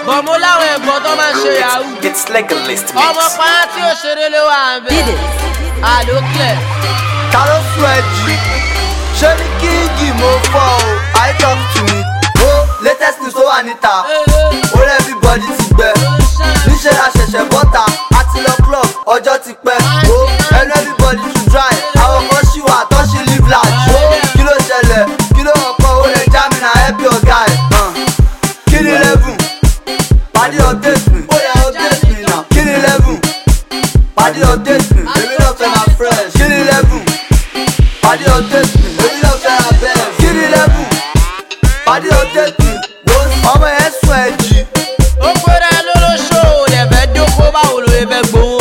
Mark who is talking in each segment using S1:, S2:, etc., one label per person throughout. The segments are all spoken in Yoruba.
S1: bọ̀ mo láwọn ẹ̀gbọ́n tó máa ń ṣe yahoo.
S2: It's legalist
S1: ọmọ
S2: mix.
S1: pàrọ̀ tí ó ṣeré ló wà ń bẹ̀. àlòkẹ́
S3: ta ló sún ẹ jù ṣé ní kíngì mo fọ o i talk to me o latest news tó wà níta orí everybody ti gbẹ níṣẹ́ la ṣẹ̀ṣẹ̀ bọ́ta àti lọ club ọjọ́ ti pẹ́ o ẹnu everybody to dry àwọn kan ṣì wà tó ṣì live large o kí ló ṣẹlẹ̀ kí ló ọkọ̀ o lè já mi náà help your guy uh. kí ni level pàdé update mi ó yẹ update mi náà kí ni level pàdé update mi èmi náà fẹ́ máa fresh kí ni level pàdé update mi èmi náà fẹ́ máa bẹ́ẹ̀ kí ni level pàdé update mi ọmọ yẹn sùn ẹ̀ jì.
S1: ó pèrè lólóṣó ò lè fẹ́ dóko báwo ló lè fẹ́ gbowó.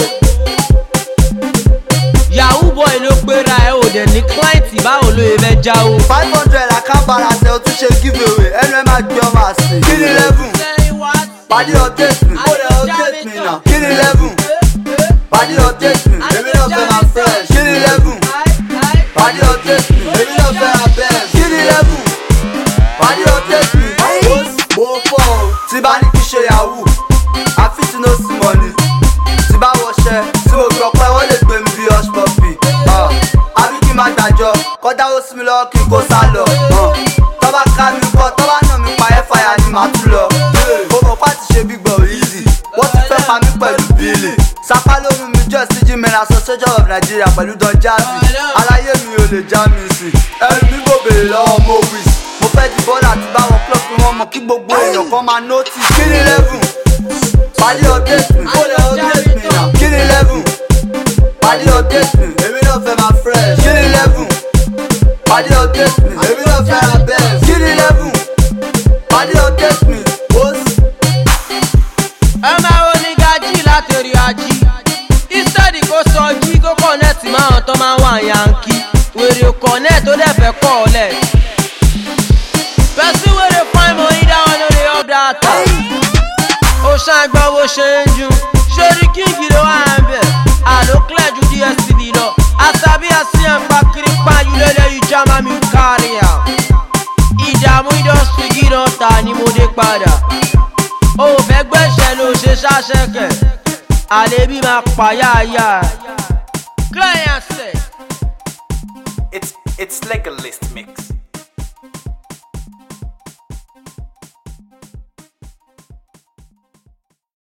S1: yahoo boy ló pera ẹ ò dẹ̀ ní client báwo ló lè fẹ́ jáwó.
S3: five hundred àkàbàrà tẹ o tún ṣe give away ẹnu ẹ máa gbé ọmọ àsè. kí ni level pàdé update mi ó lè update mi náà kí ni level pàdé update mi èmi náà fẹ́ máa fresh kí ni level pàdé update mi èmi náà fẹ́ máa bẹ́ẹ̀ kí ni level pàdé update mi. mo fọ́ o tí bá ní kí ṣe yahoo àfi tí no sí money tí bá wọṣẹ tí mo fi ọpẹ wọn lè gbé mi bí hush puppy àbí kí n má gbàjọ kọjá ó sí mi lọ́wọ́ kí n kó sá lọ tọ́ba ká mi kọ́ tọ́ba náà mi pa ẹ́ fàyà ni màá tún lọ mo mọ̀ pá ti ṣe big boy easy wọ́n ti fẹ́ pa mí pẹ̀lú bíìlì sápá lóhùn mi jọ sí gmen association of nigeria pẹ̀lú don jazzy aláyé mi ò lè já mi sí ẹnu mi kò béèrè lọ́wọ́ mo wis mo fẹ́ di bọ́ọ̀lù àti báwọn club fún wọn mọ̀ kí gbogbo èèyàn kan máa notice kí ni level pàdé update mi ó lè update mi náà kí ni level pàdé update mi èmi náà fẹ́ máa fresh kí ni level pàdé update mi èmi náà fẹ́ máa best kí ni level pàdé update mi ó sì.
S1: ẹ máa wo ní gají láti rí ají instead kó sọ jí kó kọ̀nẹ́ẹ̀tì máa tán máa wà yankí wèrè kọ̀nẹ́ẹ̀tì tó dẹ̀ fẹ́ kọ́ ọ lẹ̀. pẹ̀sí wèrè fine money dáwọn lórí ọ̀dà àtà ó ṣàgbọ́ bó ṣe ń ju sórí kíngì ló wà ń bẹ̀ àló clear ju dstv lọ àtàbí àṣìyàn pa kiri pààyù lélẹ̀ yìí já má mi kárí à ìdààmú industry gíran ta ni mo dé padà ó fẹ́ gbẹ́sẹ̀ ló ṣe ṣáṣẹ́kẹ̀ àlébí máa pàyàyà client set.
S2: It's it's legalist mix.